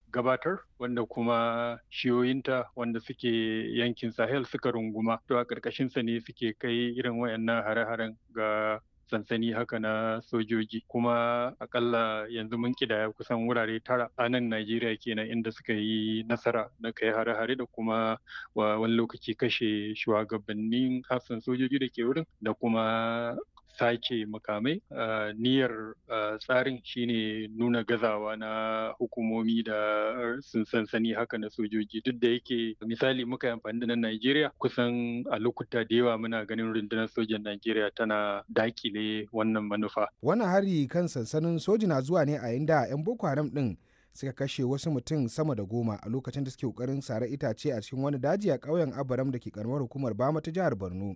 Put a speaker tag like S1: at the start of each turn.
S1: gabatar wanda kuma shiyoyinta wanda suke yankin sahel suka runguma to a ƙarƙashinsa ne suke kai irin wayannan hare-haren ga sansani haka na sojoji kuma akalla yanzu mun kidaya kusan wurare tara a nan Najeriya kenan inda suka yi nasara na kai hare-hare da kuma wani lokaci kashe shugabannin hafsan sojoji da ke wurin da kuma sake makamai niyyar tsarin shine nuna gazawa na hukumomi da sun sansani haka na sojoji duk da yake misali muka yi amfani da na Najeriya kusan a lokuta da yawa muna ganin rundunar sojan Najeriya tana dakile wannan manufa.
S2: Wannan hari kan sansanin soji na zuwa ne a inda 'yan Boko Haram din suka kashe wasu mutum sama da goma a lokacin da suke kokarin sare itace a cikin wani daji a ƙauyen Abaram da ke karamar hukumar Bama ta jihar Borno.